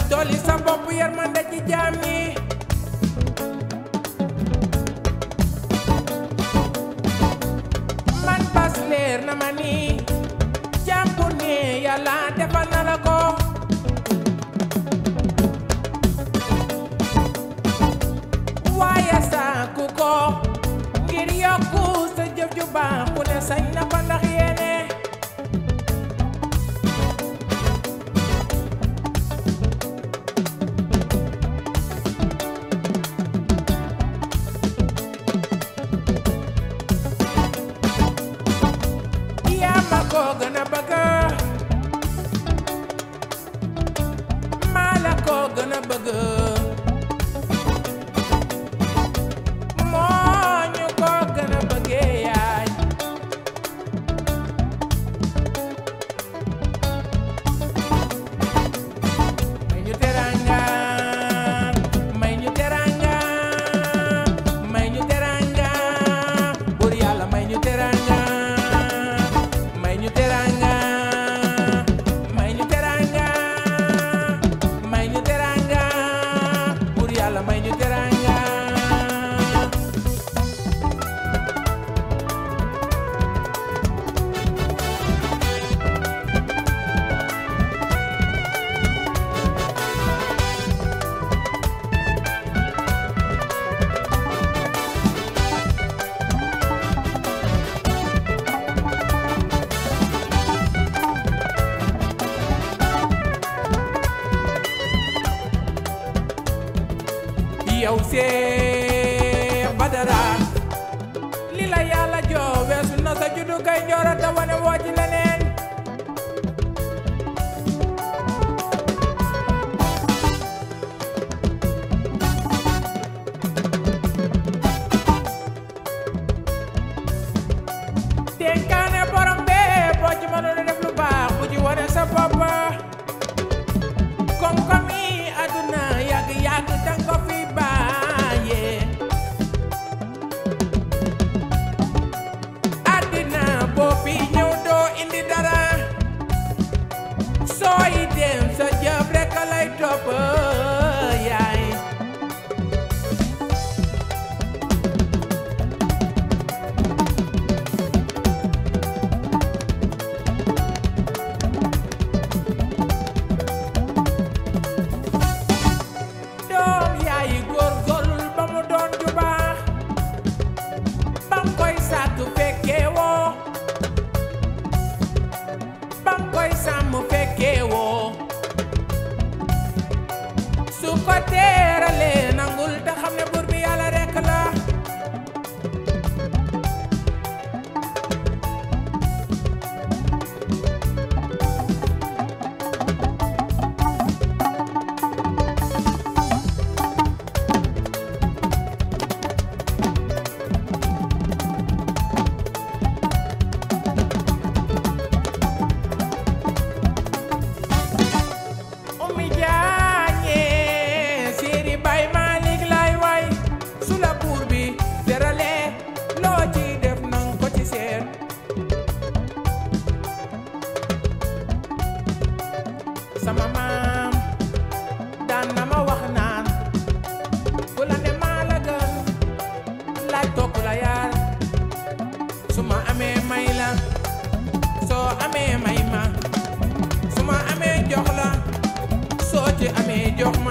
dolli sa bopp yërmande ci jaam ñi man bas leer na ma ni jaam bu ne yàlla defal na la ko waaye sàkku ko ngir yokku sa jëf ju baax ku ne sañ na ko ndax yéene yaa ma ko gën a bëgg maa la ko gën a bëgg moo ñu ko gën a bëggee yaay may ñu teranga may ñu teranga may ñu teranga buur yàlla may ñu teranga may ñu teranga may ñu teranga may ñu teranga buur yàlla may ñu teranga yow Seex Badara li la yàlla joo weesu na sa juddu kay njooro te wane woo ci leneen dénkaane borom bee boo ci mënoon a def lu baax bu ci wane sa bopp koom-koom yi àdduna yàgg yàgg danga ko fi bàyyee àddina boo fi ñëw doo indi dara sooy dem sa jëf rek a lay topp yaay doom yaayi góorgóorlul ba mu doon ju baax bam koy sàkk fekkee woo bam koy sàmm fekkee woo su ko teeralee nangul te xam ne buur bi yàlla rekk la Oumy Diagne Siri Baye Malick lay way su la buur bi teralee loo ci def nang ko ci seet sama maam daan na ma wax naan ku la ne maa la gën laaj ko ku la yaar su ma amee may la soo amee may ma su ma amee jox la soo ci amee jox